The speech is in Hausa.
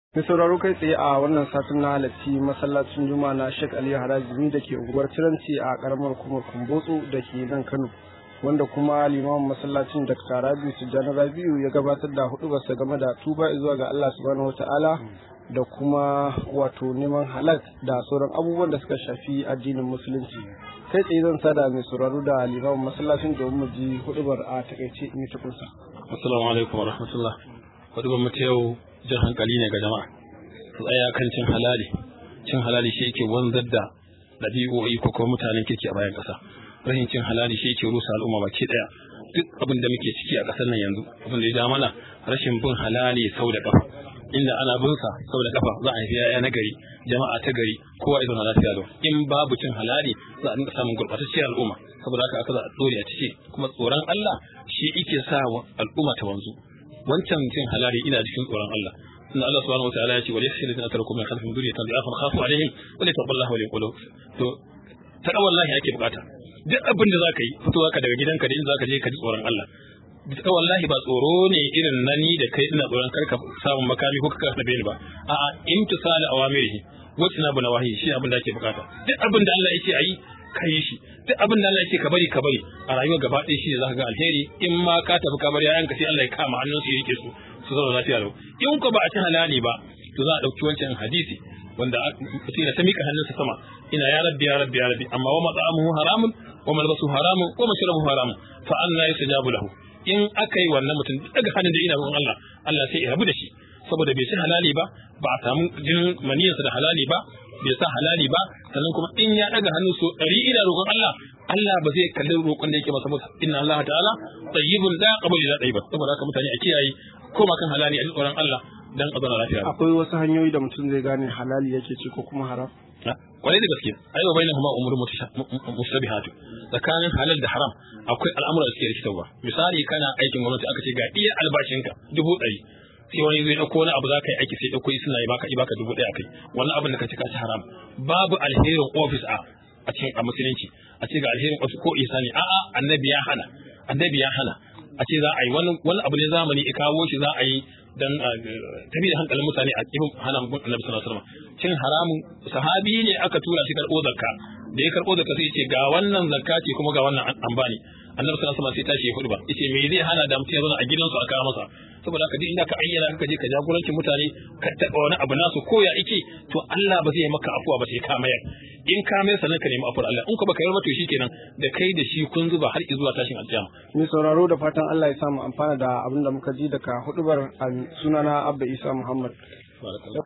Mai sauraro kai tsaye a wannan satin na halarci masallacin Juma'a na Sheikh Ali Harazimi da ke unguwar Tiranci a karamar kuma Kumbotso da ke nan Kano. Wanda kuma limamin masallacin Dr. Rabiu Tijjani Rabiu ya gabatar da hudu basa game da tuba zuwa ga Allah subhanahu wata'ala da kuma wato neman halak da sauran abubuwan da suka shafi addinin musulunci. Kai tsaye zan sada mai sauraro da limamin masallacin domin mu ji hudubar a takaice in ta kunsa. Assalamu alaikum wa rahmatullah. Hudubar mu ta yau jan hankali ne ga jama'a su tsaya kan cin halali cin halali shi yake wanzar da ɗabi'o'i ko kuma mutanen kirki a bayan ƙasa rashin cin halali shi yake rusa al'umma baki ɗaya duk abin da muke ciki a ƙasar nan yanzu abin da ya ja mana rashin bin halali sau da ƙafa inda ana bin sa sau da ƙafa za a haifi yaya na gari jama'a ta gari kowa ya zauna lafiya lau in babu cin halali za a dinga samun gurɓatacciyar al'umma saboda haka aka za a dore a ciki kuma tsoron Allah shi yake sa al'umma ta wanzu wancan cin halali ina cikin tsoron Allah inna Allah subhanahu wa ta'ala ya ce wa yakhsha alladhina taraku min khalfihim dhurriyatan dha'afan khafu alaihim wa la taqallahu wa yaqulu to ta wallahi ake bukata duk abin da zaka yi fitowa ka daga gidanka da in zaka je ka ji tsoron Allah ta wallahi ba tsoro ne irin na ni da kai ina tsoron karka samun makami ko ka kasa ni ba a'a imtisal awamirihi wacce na bu nawahi shi abin da ake bukata duk abin da Allah yake ayi ka yi shi duk abin da Allah yake ka bari ka bari a rayuwa gaba ɗaya shi ne za ka ga alheri in ma ka tafi ka bar yayanka sai Allah ya kama hannun su ya rike su su zauna lafiya lau in ko ba a ci halali ba to za a ɗauki wancan hadisi wanda mutum ya ta miƙa hannunsa sama ina ya rabbi ya rabbi ya rabbi amma wa mat'amuhu haramun wa malbasu haramun wa mashrabuhu haramun fa anna yusajabu lahu in aka yi wannan mutum daga hannun da ina roƙon Allah Allah sai ya rabu da shi saboda bai ci halali ba ba a samu jinin maniyarsa da halali ba bai sa halali ba sannan kuma in ya daga hannu so ɗari ina roƙon Allah Allah ba zai kalli roƙon da yake masa musa inna Allah ta'ala tayyibun la qabli la tayyiba saboda haka mutane a kiyaye koma kan halali a tsoron Allah dan a zauna lafiya Akwai wasu hanyoyi da mutum zai gane halali yake ci ko kuma haram. kwarai da gaske ai wa bainahuma umurun mushtabihatu tsakanin halal da haram akwai al'amura da suke rikitarwa misali kana aikin gwamnati aka ce ga iya albashinka dubu ɗari sai wani zai dauko wani abu za ka yi aiki sai dauko suna yi baka baka dubu ɗaya kai wannan abin da ka ci ka ci haram babu alherin office a a cikin a musulunci a ce ga alherin office ko isani a'a annabi ya hana annabi ya hana a ce za a yi wani wani abu ne zamani ya kawo shi za a yi dan tabi da hankalin mutane a cikin hana annabi sallallahu alaihi wasallam cin haramun sahabi ne aka tura shi karɓo zakka da ya karɓo zakka sai ya ce ga wannan zakka ce kuma ga wannan an bani annabi sallallahu alaihi wasallam sai tashi ya hudu ba yace me zai hana da mutum ya zauna a gidansu a kawo masa saboda haka duk inda ka ayyana ka je ka jagorancin mutane ka taɓa wani abu nasu ko ya ike to Allah ba zai maka afuwa ba sai ka mayar in ka mayar sannan ka nemi afuwar Allah in ka baka yi to shikenan da kai da shi kun zuba har zuwa tashin alƙiyama Mai sauraro da fatan Allah ya samu amfana da abin da muka ji daga hudubar sunana Abba Isa Muhammad.